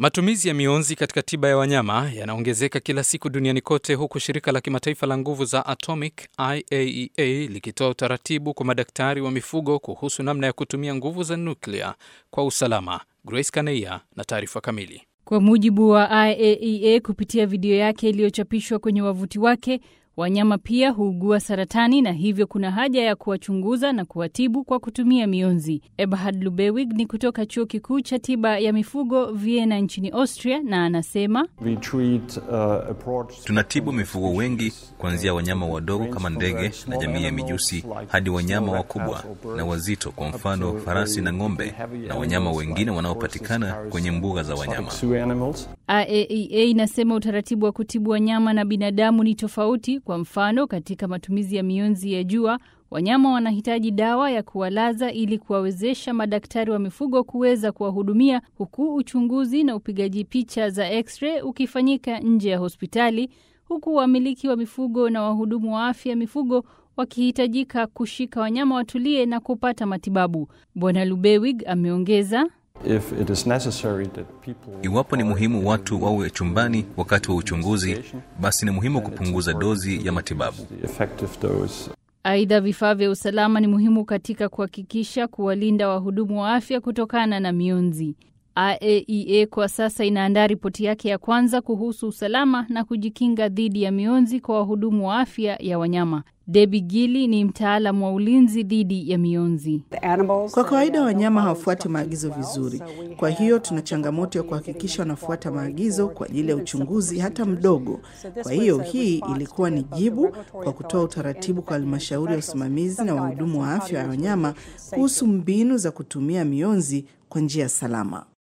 Matumizi ya mionzi katika tiba ya wanyama yanaongezeka kila siku duniani kote, huku shirika la kimataifa la nguvu za atomic IAEA likitoa utaratibu kwa madaktari wa mifugo kuhusu namna ya kutumia nguvu za nuklia kwa usalama. Grace Kaneia na taarifa kamili. Kwa mujibu wa IAEA kupitia video yake iliyochapishwa kwenye wavuti wake, wanyama pia huugua saratani na hivyo kuna haja ya kuwachunguza na kuwatibu kwa kutumia mionzi. Eberhard Lubewig ni kutoka chuo kikuu cha tiba ya mifugo Vienna nchini Austria, na anasema We treat, uh, approach Tunatibu mifugo wengi kuanzia wanyama wadogo kama ndege na jamii ya mijusi hadi wanyama wakubwa na wazito, kwa mfano farasi na ng'ombe na wanyama wengine wanaopatikana kwenye mbuga za wanyama. zoo animals. IAEA inasema utaratibu wa kutibu wanyama na binadamu ni tofauti. Kwa mfano, katika matumizi ya mionzi ya jua, wanyama wanahitaji dawa ya kuwalaza ili kuwawezesha madaktari wa mifugo kuweza kuwahudumia, huku uchunguzi na upigaji picha za x-ray ukifanyika nje ya hospitali, huku wamiliki wa mifugo na wahudumu wa afya ya mifugo wakihitajika kushika wanyama watulie na kupata matibabu. Bwana Lubewig ameongeza If it is necessary that people Iwapo ni muhimu watu wawe chumbani wakati wa uchunguzi, basi ni muhimu kupunguza dozi ya matibabu. the effective dose Aidha, vifaa vya usalama ni muhimu katika kuhakikisha kuwalinda wahudumu wa afya kutokana na mionzi. IAEA kwa sasa inaandaa ripoti yake ya kwanza kuhusu usalama na kujikinga dhidi ya mionzi kwa wahudumu wa afya ya wanyama. Debbie Gili ni mtaalamu wa ulinzi dhidi ya mionzi. Kwa kawaida wanyama hawafuati maagizo vizuri, kwa hiyo tuna changamoto ya kuhakikisha wanafuata maagizo kwa ajili ya uchunguzi hata mdogo. Kwa hiyo hii ilikuwa ni jibu kwa kutoa utaratibu kwa halmashauri ya usimamizi na wahudumu wa afya ya wanyama kuhusu mbinu za kutumia mionzi kwa njia salama.